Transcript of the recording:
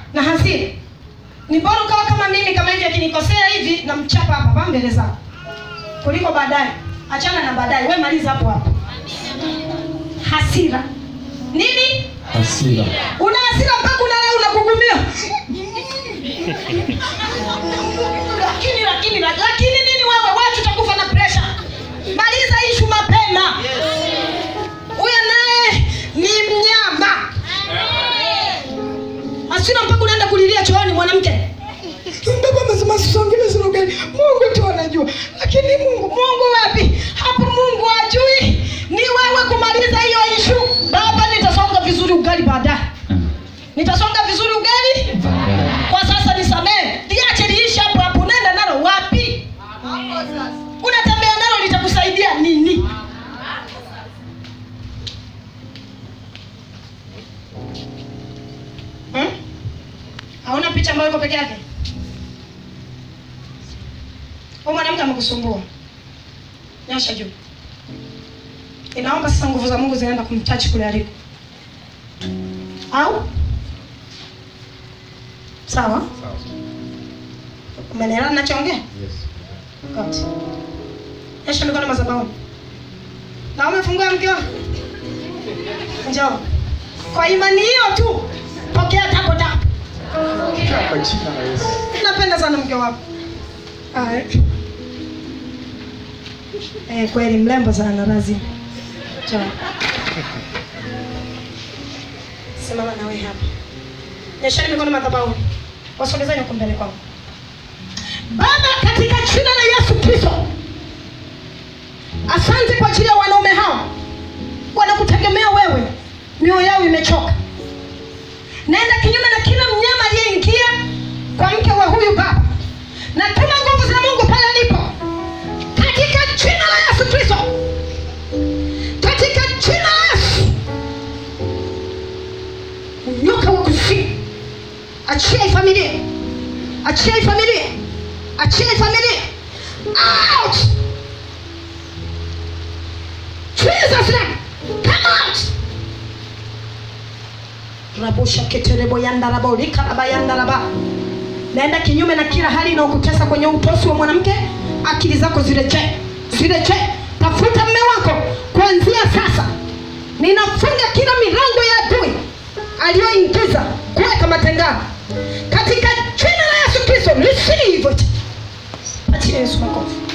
na hasira. Ni bora ukawa kama mimi, kama hivi, akinikosea hivi na mchapa hapa hapa mbele zako, kuliko baadaye. Achana na baadaye, we maliza hapo hapo. Hasira nini? Hasira. Una hasira mpaka unalala unakugumia. lakini lakini lakini nini wewe, watu utakufa na pressure. Maliza ishu mapema. Huyo naye ni mnyama. Hasira mpaka unaenda kulilia chooni mwanamke. Baba amesema sisongele zile ugali. Mungu tu anajua. Lakini Mungu, Mungu wapi? Hapo Mungu hajui. Ni wewe kumaliza hiyo ishu. Baba nitasonga vizuri ugali baadaye. Nitasonga vizuri ugali Baadaye. kwa sasa nisamehe, liache liishe hapo hapo. Unaenda nalo wapi? Unatembea nalo litakusaidia nini? Hmm? Hauna picha ambayo iko peke yake? Huyu mwanamke amekusumbua, nyosha juu. Inaomba sasa nguvu za Mungu zinaenda kumtachi kule aliko, au sawa? Umenielewa ninachoongea? Good. Nyosha mikono madhabahuni. Na umefungua mke wako? Njoo. Kwa imani hiyo tu pokea tapo tapo. Kwa jina la Yesu. Napenda sana mke wako. Haya. Eh, kweli mrembo sana lazima. Njoo. Simama na wewe hapa. Nyesheni mikono madhabahuni. Wasogezeni huko mbele kwangu. Baba, katika jina la Yesu Kristo, asante kwa ajili ya wanaume hao wanakutegemea wewe, mioyo yao imechoka. Naenda kinyume na kila mnyama aliyeingia kwa mke wa huyu baba, natuma nguvu za Mungu pale alipo, katika jina la Yesu Kristo, katika jina la Yesu. Nyoka wa kuzimu, achia hii familia, achia hii familia, achia hii familia, out! Jesus name, come out! rabosha keterebo yandarabo likaraba yandaraba naenda kinyume na kila hali inayokutesa kwenye utosi wa mwanamke akili zako zirejee zirejee tafuta mme wako kuanzia sasa ninafunga kila milango ya adui aliyoingiza kuweka matengano katika jina la yesu kristo receive it patia yesu makofi